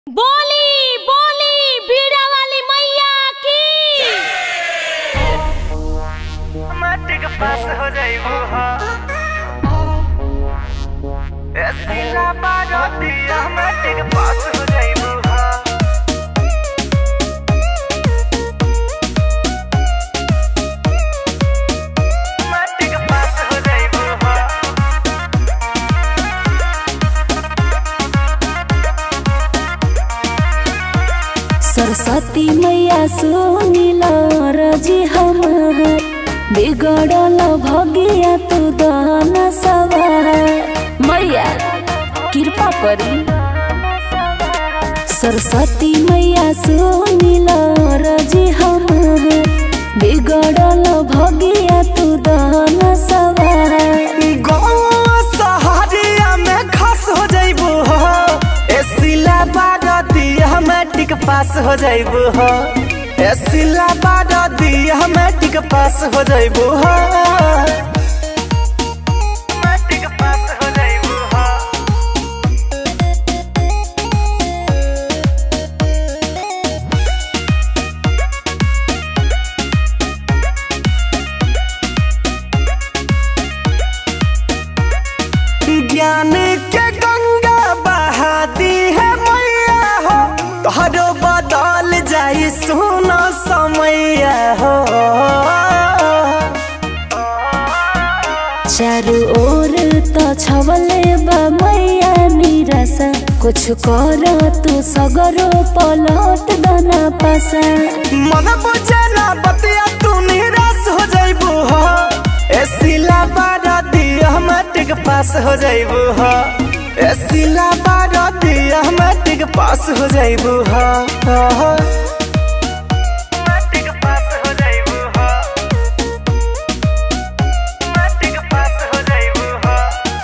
बोली बोली बीड़ा वाली मैया की मैट्रिक पास हो जाइबो हा एसिला बारतिया मैट्रिक पास हो जाइबो हा मैट्रिक पास हो जाइबो हा सरस्वती मैया सुनिल रजी हमार बिगड़ल भगिया तू दहन सवार मैया कृपा करी सरस्वती मैया सुनिल रजी हमार बिगड़ल भगिया तू दहन सवार गाँव सहारिया में खास हो जाइबो हो एसिला बारतिया मैट्रिक पास हो जाइबो हो एसिला बारतिया मैट्रिक पास हो जाइबो हो मैट्रिक पास हो जाइबो हो ज्ञान के गंगा बहाती है मैया हो तोहरो बदल जाई सोना समैया हो चारू ओर त छवले बा मैया निराशा कुछ कर तू सगरो पलट दना पासा मन बुझे ना बतिया तू निराश हो जाइबू हो एसिला बाराती मैट्रिक पास हो जाइबू हो एसिला बाराती मैट्रिक पास हो जाइबू हो मैट्रिक पास हो जाइबू हो मैट्रिक पास हो जाइबू हो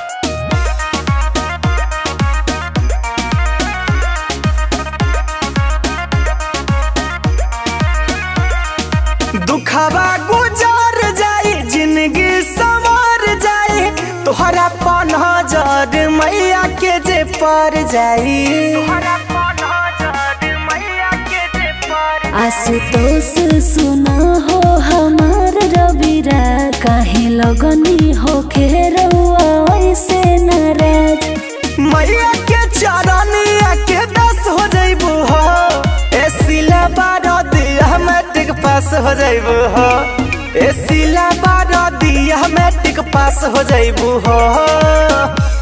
दुखवा गुजर जाई जिंदगी संवर जाई तोहरा पनहजर मैया के जे पर जाई आशुतोष सुना हो हमार रविरा काहे लगनी हो खेरौआ ऐसे नाराज मैया के चरनिया के दस हो जाइबू हो एसिला बारह दिया मैट्रिक पास हो जाइबू हो एसिला बारह दिया मैट्रिक पास हो जाइबू हो